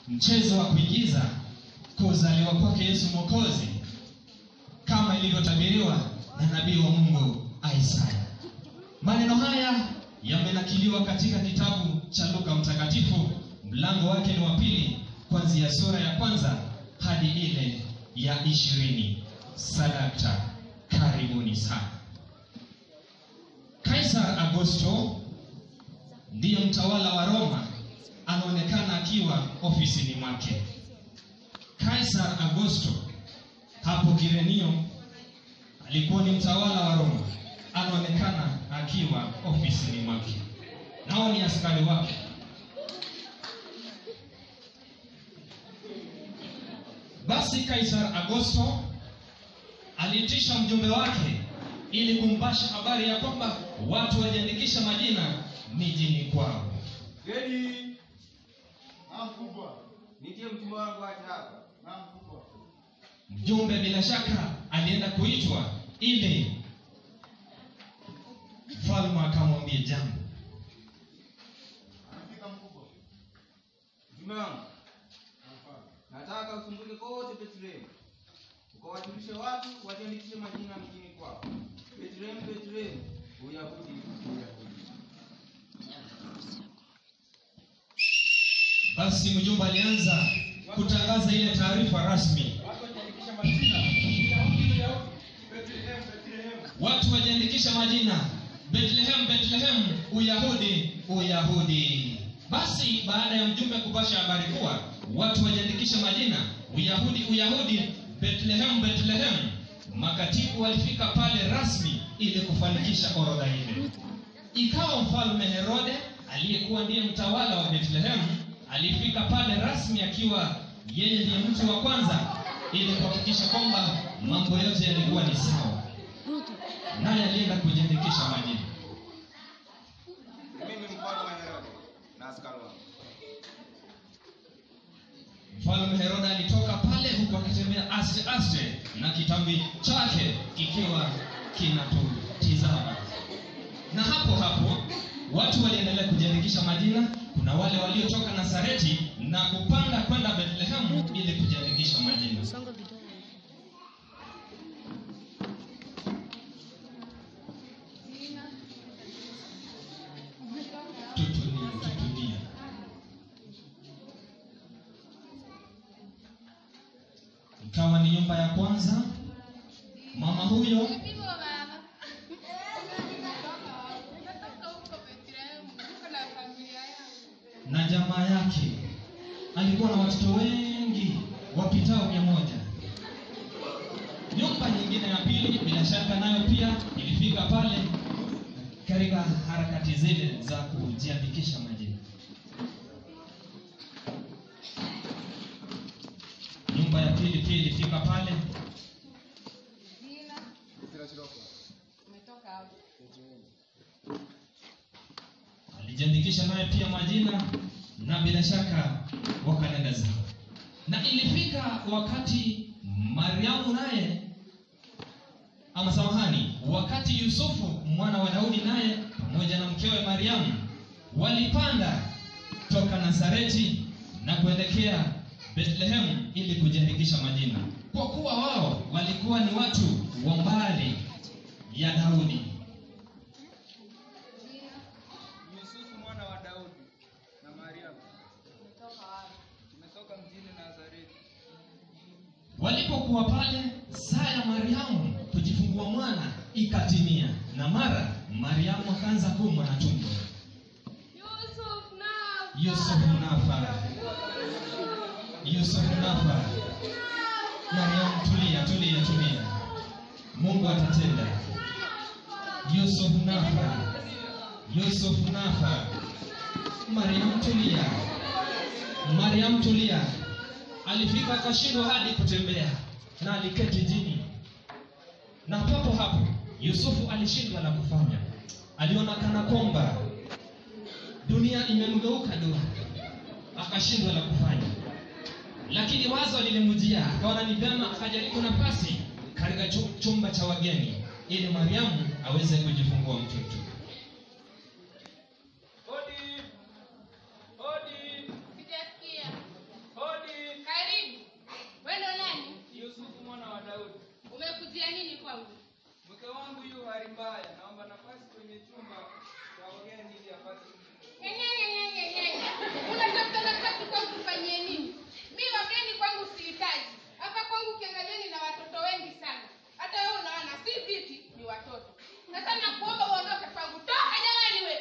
mchezo wa kuigiza kuzaliwa kwake yesu mwokozi kama ilivyotabiriwa na nabii wa mungu isaya maneno haya yamenakiliwa katika kitabu cha luka mtakatifu mlango wake ni wa pili kwanzia sura ya kwanza hadi ile ya ishirini sadakta karibuni sana kaisar augusto ndiyo mtawala wa roma anaonekana akiwa ofisini mwake kaisar augusto hapo kirenio alikuwa ni mtawala wa roma anaonekana akiwa ofisini mwake nao ni askari wake basi kaisar augusto aliitisha mjumbe wake ili kumpasha habari ya kwamba watu wajiandikisha majina mijini kwao Gedi, Na mkubwa. nitie mtumwa wangu aje hapa. Na mkubwa. mjumbe bila shaka alienda kuitwa ili mfalme akamwambia jambo Anafika mkubwa. Mtume wangu, Anafaa. nataka usumbuke kote Bethlehemu. Ukawajulishe watu wajiandikishe majina mjini kwao. Bethlehemu, Bethlehemu, Uyahudi, Uyahudi. basi mjumbe alianza kutangaza ile taarifa rasmi Watu wajiandikisha majina. Uyahudi, Uyahudi. Bethlehem, Bethlehem. watu wajiandikisha majina bethlehem bethlehem uyahudi uyahudi basi baada ya mjumbe kupasha habari kuwa watu wajiandikisha majina uyahudi uyahudi bethlehem bethlehem makatibu walifika pale rasmi ili kufanikisha orodha ile ikawa mfalme herode aliyekuwa ndiye mtawala wa bethlehem alifika pale rasmi akiwa yeye ndiye mtu wa kwanza ili kuhakikisha kwamba mambo yote yalikuwa ni sawa naye alienda kujiandikisha majina Mimi mfalme Herode na askari wangu. mfalme herode alitoka pale huku akitembea aste aste na kitambi chake kikiwa kinatutizama na hapo hapo watu waliendelea kujiandikisha majina kuna wale waliotoka nasareti na kupanda kwenda bethlehemu ili kujiandikisha majina Songa vidole. tutulie tutulie ikawa ni nyumba ya kwanza mama huyo Umepigwa baba. Nimetoka huko Bethlehem, niko na familia yangu. na jamaa yake alikuwa na watoto wengi wapitao mia moja nyumba nyingine ya pili bila shaka nayo pia ilifika pale katika harakati zile za kujiandikisha majina nyumba ya pili pia ilifika pale Jina, umetoka hapo. alijiandikisha naye pia majina na bila shaka wakanenda zao na ilifika wakati mariamu naye ama samahani wakati yusufu mwana wa daudi naye pamoja na mkewe mariamu walipanda toka nazareti na kuelekea bethlehemu ili kujiandikisha majina kwa kuwa wao walikuwa ni watu wa mbali ya daudi Jina, Yusufu mwana wa Daudi na Mariamu. umetoka wapi? Tumetoka mjini Nazareti. walipokuwa pale saa ya mariamu kujifungua mwana ikatimia na mara mariamu akaanza kuumwa na tumbo Yusuf na yusufu nafa yusufu nafa mariamu tulia tulia tulia mungu atatenda yusufu nafa yusufu nafa mariamu tulia mariamu tulia alifika akashindwa hadi kutembea na aliketi chini na papo hapo yusufu alishindwa la kufanya aliona kana kwamba dunia imemgeuka dua akashindwa la kufanya lakini wazo lilimjia akaona ni vyema akajaribu nafasi katika chu- chumba cha wageni ili mariamu aweze kujifungua mtoto Hodi! Hodi! Sijasikia.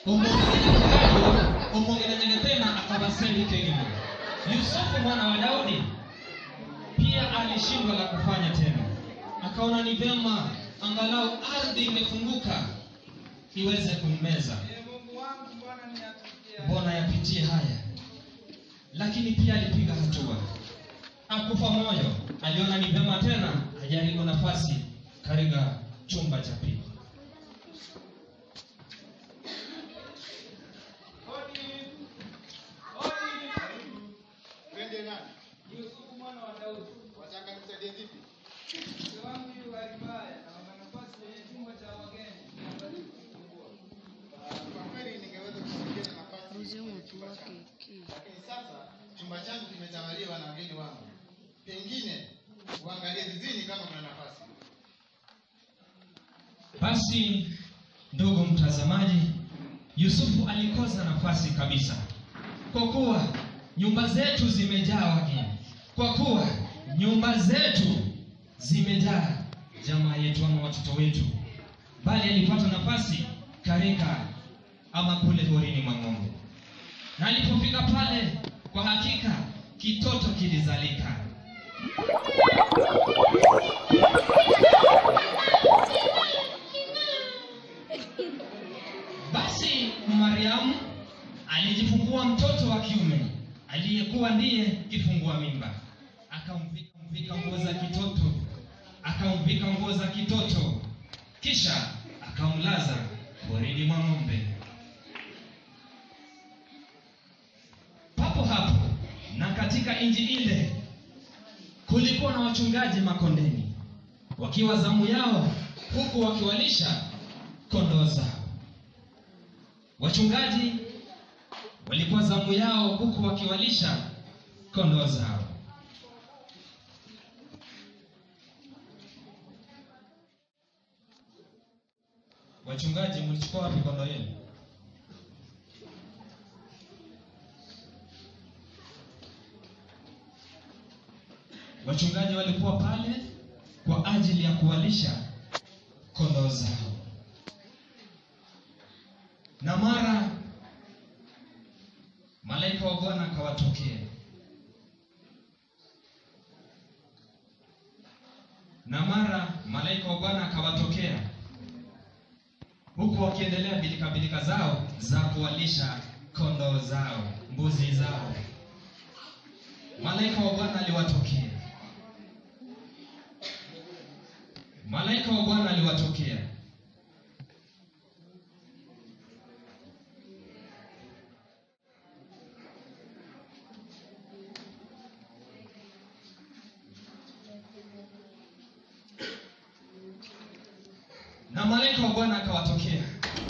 umwongelenyekeayo umwongelenyenye tena akabaseli kengine yusufu mwana wa daudi pia alishindwa la kufanya tena akaona ni vyema angalau ardhi imefunguka iweze kummeza Ee Mungu wangu, mbona niyatukia? mbona yapitie haya lakini pia alipiga hatua akufa moyo aliona ni vyema tena ajaribu nafasi katika chumba cha pili Hodi. Hodi. Twende nani? Yusufu mwana wa Daudi. Wataka nimsaidie vipi? Mke wangu yu hali mbaya, naomba nafasi kwenye chumba cha wageni. Niangalie kufungua. Ah, Kwa kweli ningeweza kusaidia na nafasi Uzimu kwenye tu chumba wake changu. ki. Lakini sasa chumba changu kimetawaliwa na wageni wangu. Pengine uangalie zizini kama kuna nafasi. basi ndugu mtazamaji yusufu alikosa nafasi kabisa kwa kuwa nyumba zetu zimejaa wageni kwa kuwa nyumba zetu zimejaa jamaa yetu ama watoto wetu bali alipata nafasi katika ama kule horini mwa ng'ombe na alipofika pale kwa hakika kitoto kilizalika basi mariamu alijifungua mtoto wa kiume aliyekuwa ndiye kifungua mimba akamvika mvika nguo za kitoto akamvika nguo za kitoto kisha akamlaza porini mwa ng'ombe papo hapo na katika nchi ile kulikuwa na wachungaji makondeni wakiwa zamu yao huku wakiwalisha kondoo zao wachungaji walikuwa zamu yao huku wakiwalisha kondoo zao wachungaji mlichukua wapi kondoo yenu wachungaji walikuwa pale kwa ajili ya kuwalisha kondoo zao na mara malaika wa bwana akawatokea na mara malaika wa bwana akawatokea huku wakiendelea bilikabilika zao za kuwalisha kondoo zao mbuzi zao malaika wa bwana aliwatokea malaika wa bwana aliwatokea na malaika wa bwana akawatokea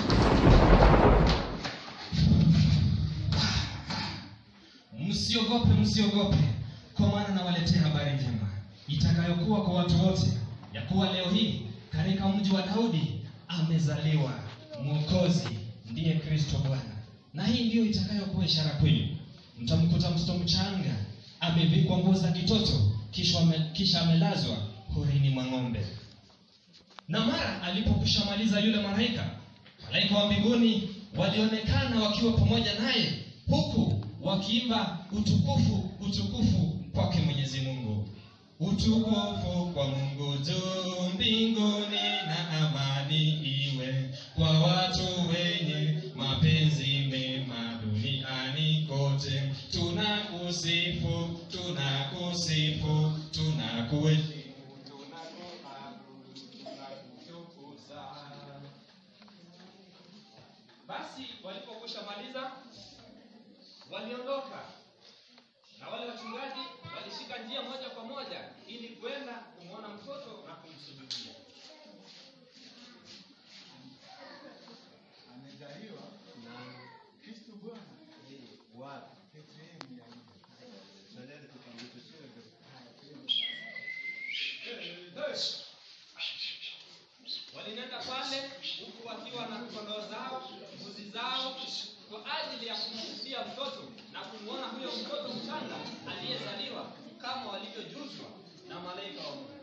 msiogope msiogope kwa maana nawaletea habari njema itakayokuwa kwa watu wote ya kuwa leo hii katika mji wa daudi amezaliwa mwokozi ndiye kristo bwana na hii ndiyo itakayokuwa ishara kwenu mtamkuta mtoto mchanga amevikwa nguo za kitoto kisha, ame, kisha amelazwa horini mwa ng'ombe na mara alipokwisha maliza yule malaika malaika wa mbinguni walionekana wakiwa pamoja naye huku wakiimba utukufu utukufu kwake mwenyezi mungu utukufu kwa mungu juu mbinguni na amani iwe kwa watu wenye mapenzi mema duniani kote tunakusifu tunakusifu tunakuheshimu basi walipokwisha maliza waliondoka na wale wachungaji walishika njia moja kwa moja ili kwenda kumwona mtoto na kumsujudia Amezaliwa na Kristo Bwana. Wapi? Bethlehemu ya Yuda. walinenda pale huku wakiwa na kondoo zao mbuzi zao kwa ajili ya kumshuhudia mtoto na kumwona huyo mtoto mchanga aliyezaliwa kama walivyojuzwa na malaika wa mungu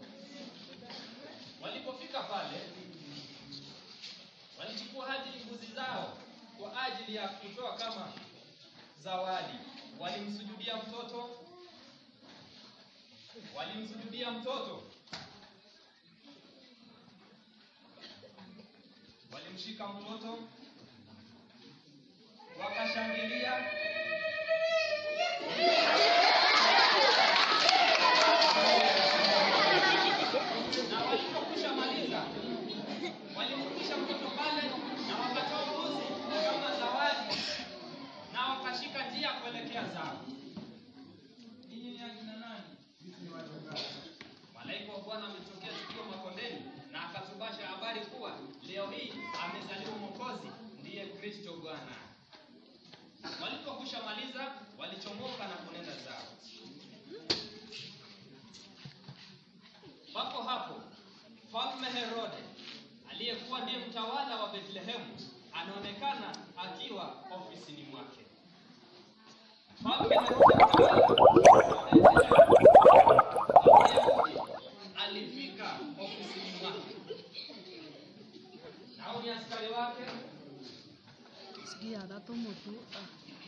walipofika pale walichukua hadi mbuzi zao kwa ajili ya kutoa kama zawadi. Walimsujudia mtoto, walimsujudia mtoto, walimshika mtoto, wakashangilia na walipokwisha maliza walimrudisha mtoto pale na wakatoa mbuzi kama zawadi na wakashika njia kuelekea zao Ninyi ni akina nani? malaika wa bwana ametokea tukio makondeni na akatubasha habari kuwa leo hii amezaliwa mwokozi ndiye kristo bwana walipokwisha maliza walichomoka na kunenda zao papo hapo mfalme herode aliyekuwa ndiye mtawala wa bethlehemu anaonekana akiwa ofisini mwake mfalme herode mtawala wa Wayahudi alifika ofisini mwake nao ni askari wake Sikia, dato motu. Ah.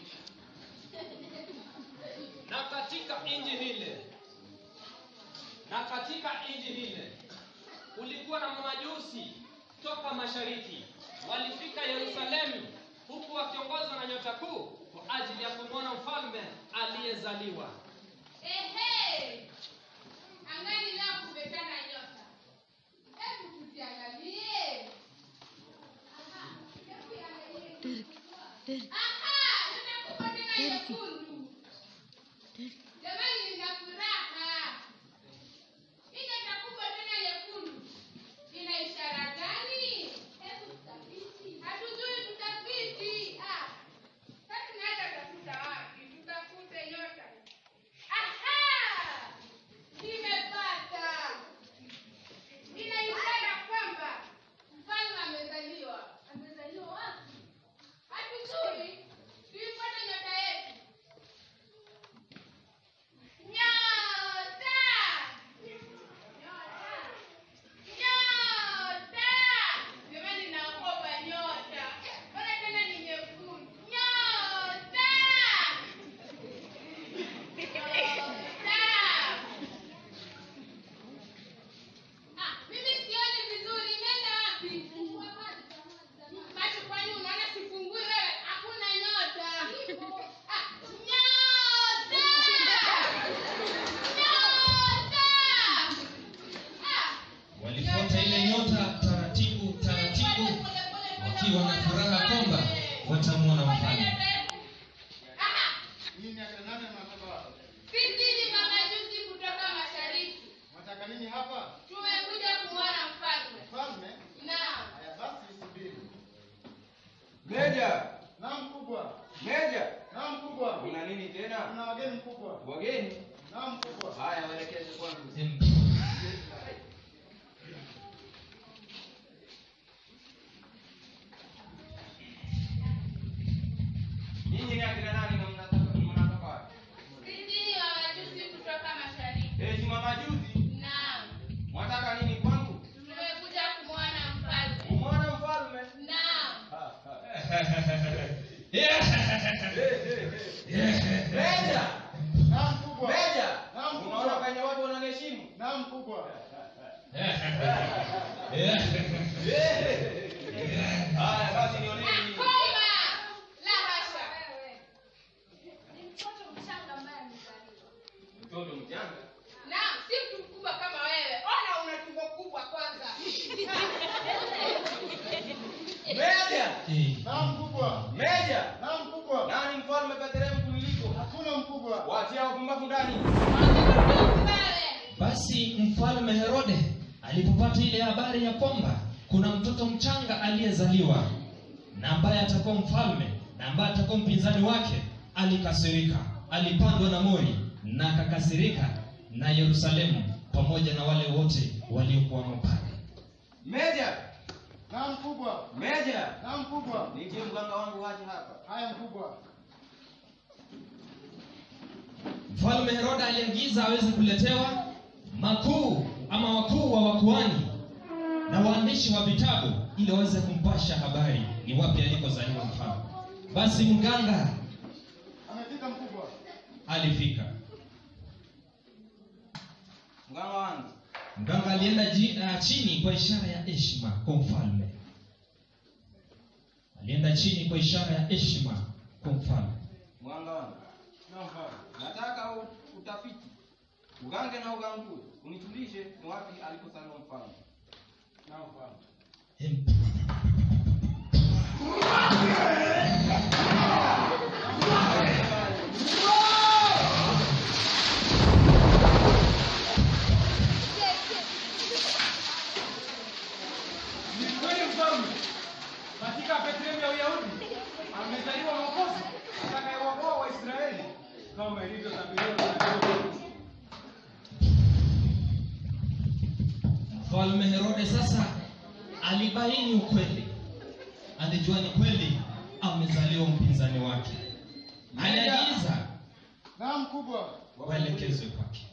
na katika inji hile na katika inji hile kulikuwa na mamajusi toka mashariki walifika yerusalemu huku wakiongozwa na nyota kuu kwa ajili ya kumwona mfalme aliyezaliwa Ehe! Angani leo kumekana nyota. Hebu tuziangalie. Aha, hebu iangalie. Terki, terki, Aha, nyota kubwa tena Terki. nyekundu. terki. Jamani nina furaha. Hii nyota kubwa tena nyekundu. Ina ishara gani? Hebu tutafiti. Hatujui tutafiti. Ah. Sasa tunaenda tafuta wapi? Tutafute nyota. Aha! Nimepata. Ina ishara kwamba mfalme amezaliwa. Amezaliwa wapi? Hatujui. Tuifuate nyota yetu. Nyota! Nyota! Nyota! Jamani naogopa nyota. Mbona tena ni nyekundu? Nyota! Nyota! Ah, mimi sioni vizuri. Nenda wapi? Macho kwani unaona sifungui wewe? Hakuna nyota. Ah, nyota! Nyota! Ah! walifuata ile nyota taratibu taratibu wakiwa na furaha kwamba watamwona mfalme Aha! Nyinyi ni akina nani na mnatoka wapi? Sisi ni mamajusi kutoka mashariki. Mwataka nini hapa? Tumekuja kumwona mfalme. Mfalme? Naam. Haya basi subiri. Meja, Naam mkubwa. meja, Naam mkubwa. una nini tena? Kuna wageni mkubwa. Wageni? Naam mkubwa. Haya, waelekeze kwangu. Em, Nyinyi ni akina nani na mnatoka mnatoka wapi? Sisi ni mamajusi kutoka mashariki. Eti mamajuzi, Naam. mwataka nini kwangu? Tumekuja kumwona mfalme. Umwona mfalme? Naam. Meja, Naam mkubwa. meja, Naam, unaona mkubwa. kwenye watu wananiheshimu? Naam mkubwa. Haya basi Ah, nioneni nini? Komba! La hasha. Ni mtoto mchanga ambaye amezaliwa. Mtoto mchanga. Naam, si mtu mkubwa kama wewe. Ona una tumbo kubwa kwanza. Meja, eh, Naam mkubwa. meja, Naam mkubwa. nani mfalme Bethlehemu kuliliko? Hakuna mkubwa. Watia wapumbavu ndani. Wewe. basi mfalme herode alipopata ile habari ya kwamba kuna mtoto mchanga aliyezaliwa na ambaye atakuwa mfalme na ambaye atakuwa mpinzani wake alikasirika alipandwa na mori na akakasirika na yerusalemu pamoja na wale wote waliokuwamo pale Meja, Naam mkubwa. meja, Naam mkubwa. nitie mganga wangu haje hapa. Haya mkubwa. mfalme herode aliagiza aweze kuletewa makuu ama wakuu wa wakuani na waandishi wa vitabu ili waweze kumpasha habari ni wapi alikozaliwa mfalme basi mganga Amefika mkubwa. alifika mganga wangu mganga alienda ji, uh, chini kwa ishara ya heshima kwa mfalme alienda chini kwa ishara ya heshima kwa mfalme mganga wangu nataka u- utafiti ugange na ugangue unijulishe ni wapi alipozaliwa mfalme Hem. Ni kweli mfalme, katika Bethlehemu ya Uyahudi amezaliwa Mwokozi atakayewaokoa Waisraeli kama ilivyotabiriwa na nabii. mfalme herode sasa alibaini ukweli alijua ni kweli amezaliwa mpinzani wake aliagiza Na mkubwa. waelekezwe kwake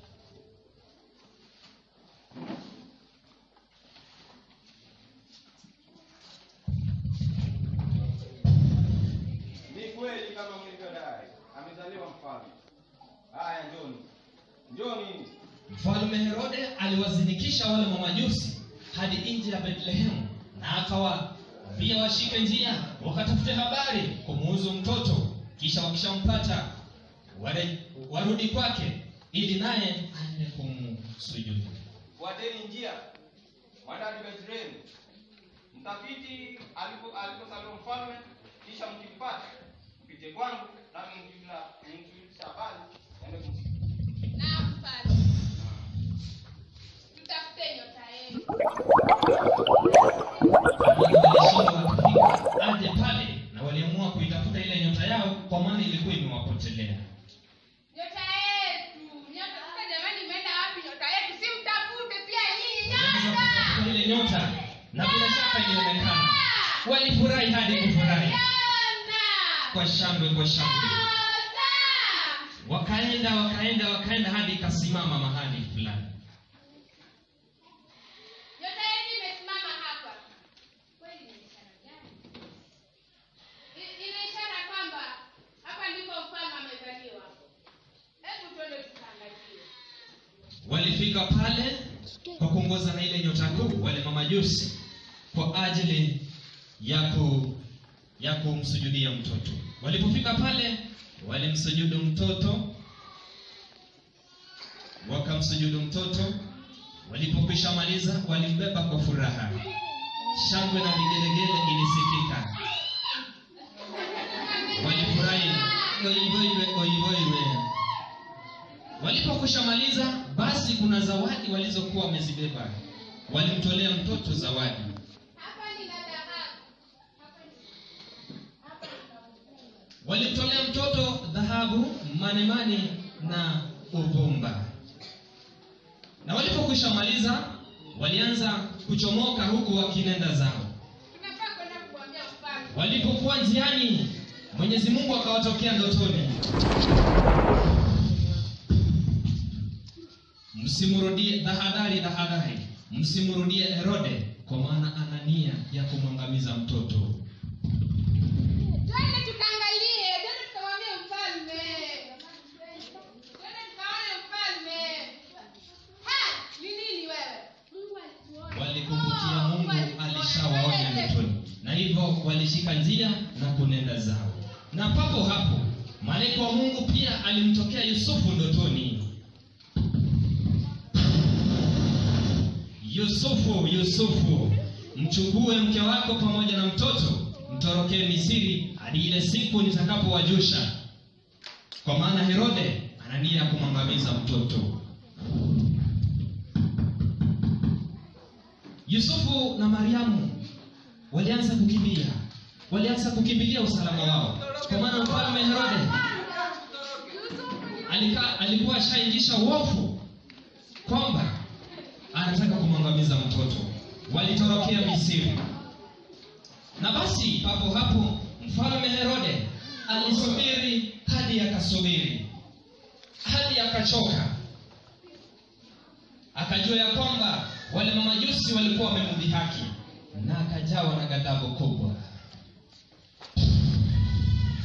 ni kweli kama mlivyodai amezaliwa mfalme haya njoni njoni mfalme herode aliwazinikisha wale mamajusi hadi nje ya bethlehemu na akawaambia washike njia wakatafute habari kumuhusu mtoto kisha wakishampata ware- warudi kwake ili naye aende kumsujudu fuateni njia mwenda hadi Bethlehemu mtafiti alipo- alipozaliwa mfalme kisha mkimpata mpite kwangu nami mkimla- mkimlisha habari ende kumsikia Naam, mfalme. Tutafute nyota yenu. walishindwa kufika aje pale na waliamua kuitafuta ile nyota yao kwa maana ilikuwa imewapotelea Nyota yetu. Nyota sasa jamani imeenda wapi nyota yetu? Si mtafute pia nyinyi nyota. Walipotafuta ile nyota na bila shaka ilionekana walifurahi hadi kufurahi Nyota. kwa shangwe kwa shangwe Nyota. wakaenda wakaenda wakaenda hadi ikasimama mahali fulani Nyota yetu imesimama hapa. Kweli ni ishara gani? I- Ina ishara kwamba hapa ndipo mfalme amezaliwa. Hebu twende tukaangalie. walifika pale kwa kuongoza na ile nyota kuu wale mamajusi kwa ajili ya ku ya kumsujudia mtoto walipofika pale walimsujudu mtoto wakamsujudu mtoto walipokwisha maliza walimbeba kwa furaha shangwe na vigelegele ilisikika walifurahi oivoiwe oivoiwe walipokwisha maliza basi kuna zawadi walizokuwa wamezibeba walimtolea mtoto zawadi Hapa nina dhahabu. Hapa ni- hapa nina walimtolea mtoto dhahabu manemane na uvumba na walipokwisha maliza walianza kuchomoka huku wakinenda zao tunafaa kwenda kumwambia mfalme. walipokuwa njiani mwenyezi mungu akawatokea ndotoni msimrudie tahadhari tahadhari msimrudie herode kwa maana ana nia ya kumwangamiza mtoto Twende tukaangalie, twende tukamwambie mfalme. Twende tukaone mfalme. Ha, ni nini wewe? Mungu alituona. walikumbukia Oh, mungu alituona. alishawaonya Twende. ndotoni na hivyo walishika njia na kunenda zao na papo hapo malaika wa mungu pia alimtokea yusufu ndotoni yusufu yusufu mchukue mke wako pamoja na mtoto mtorokee misiri hadi ile siku nitakapowajusha kwa maana herode ana nia ya kumwangamiza mtoto yusufu na mariamu walianza kukimbia walianza kukimbilia usalama wao kwa maana mfalme herode alika, alikuwa ashaingisha uofu kwamba anataka kumwangamiza mtoto walitorokea misiri na basi papo hapo mfalme herode alisubiri hadi akasubiri hadi akachoka akajua ya kwamba wale mamajusi walikuwa wamemdhihaki na akajawa na ghadhabu kubwa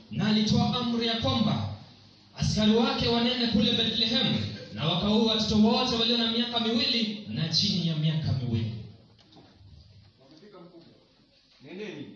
na alitoa amri ya kwamba askari wake wanene kule bethlehemu na wakaua watoto wote walio na miaka miwili na chini ya miaka miwili nendeni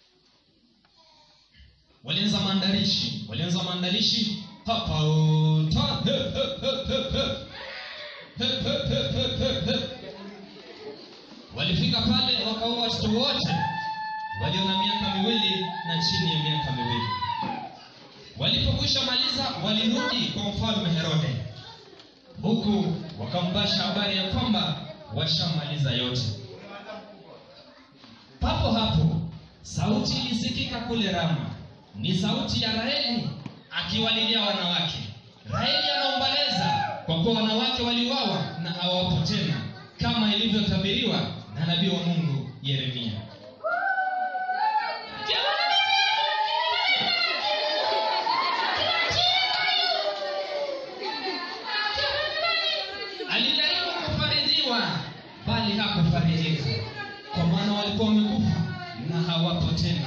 walianza maandalishi walianza maandalishi hapa uta he, he, he, he, he. He, he, he, he, he, he. walifika pale wakaua watoto wote walio na miaka miwili na chini ya miaka miwili walipokwisha maliza walirudi kwa mfalme herode huku wakampasha habari ya kwamba washamaliza yote papo hapo sauti ilisikika kule rama ni sauti ya raheli akiwalilia wanawake raheli anaomboleza kwa kuwa wanawake waliwawa na hawapo tena kama ilivyotabiriwa na nabii wa mungu yeremia alijaribu kufarijiwa bali hakufarijika kwa maana walikuwa wamekufa na hawapo tena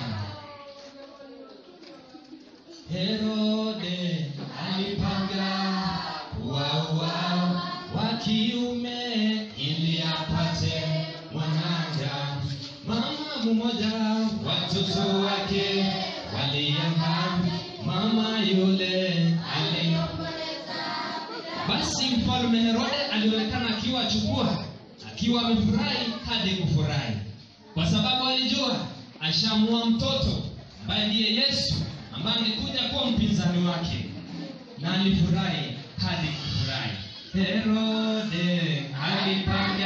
herode alipanga kuwaua wa kiume ili apate mwanaja mama mmoja watoto wake walienda mama yule ali basi mfalme herode alionekana akiwa achukua akiwa amefurahi hadi kufurahi kwa sababu alijua ashamua mtoto ambaye ndiye yesu ambaye angekuja kuwa mpinzani wake na alifurahi hadi kufurahi herode alipanga